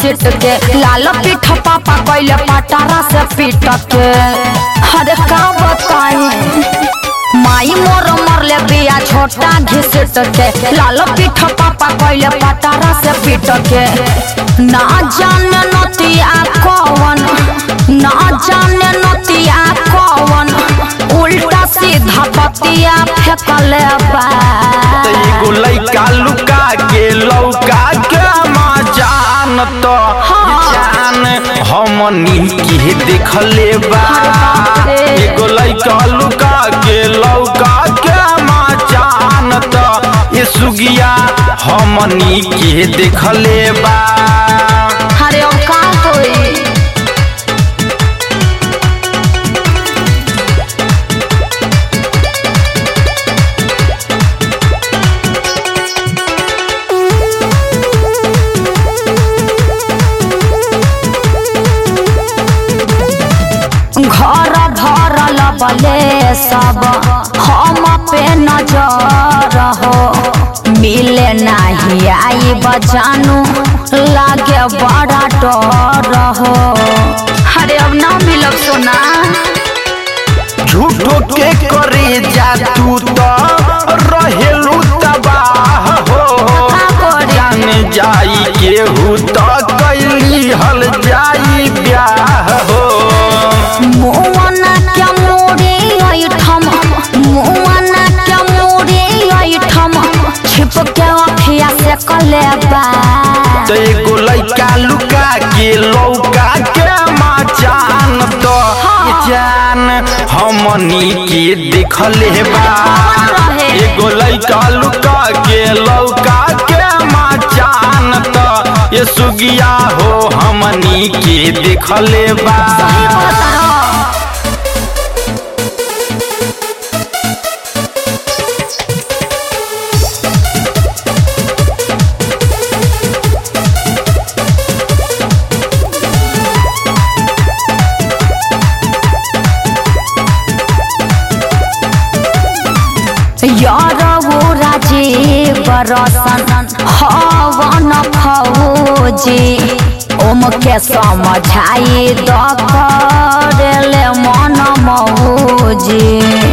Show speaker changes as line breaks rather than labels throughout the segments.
घिसिट के लाल पीठ पापा कैले पटारा से पीट के अरे का बताई माई मोर मरले बिया छोटा घिसिट के लाल पीठ पापा कैले पटारा से पीट के ना जाने नतिया कौन ना जाने नतिया कौन उल्टा सीधा बतिया फेंकले बा
त एगो लइका लुका के लौका के जान तो जान हमनी के देखले बा एगो लइका लुका के लौका के जान तो ये सुगिया हमनी के देखले बा
अरे अब का होई घर भरल बले सब हम पे नजर हो मिले नहीं आई बजानू लागे बड़ा डर हो अरे अब ना मिलब सोना
झूठो के करे जा तू तो रहेलू तबाह हो
का करे?
जान जाई केहू तो कैली हल जाई ब्याह हो
मुआना क्या मोरे ऐठम मुआना क्या मोरे ऐठम छिप के अखिया से कलेबा
तो एगो लइका लुका के लौका के जान तो ये जान हमनी के देखले बा एगो लइका लुका के लौका के जान तो ये सुगिया हो हमनी के देखले बा
सही कहता रहो। यारवो राजीव रसन हवन फौजी ओम के समझाई द करेले मन मौजी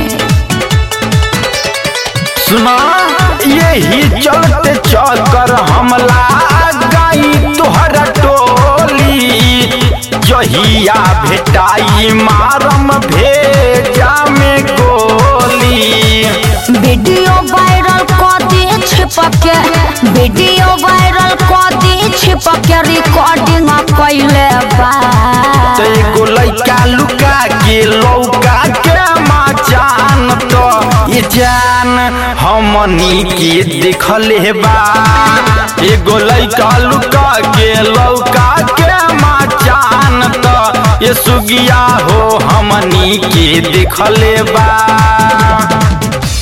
सुना यही चलते चक्कर हमला गई तुहरा टोली जहिया भेटाई मारम भेजा में गोली
वीडियो वायरल कर दी छिपके वीडियो वायरल कर दी छिपके रिकॉर्डिंग कैले बा
तो एगो लइका लुका के लौका के जान तो ये जान हमनी के देखले बा एगो लइका लुका के लौका के जान तो ये सुगिया हो हमनी के देखले बा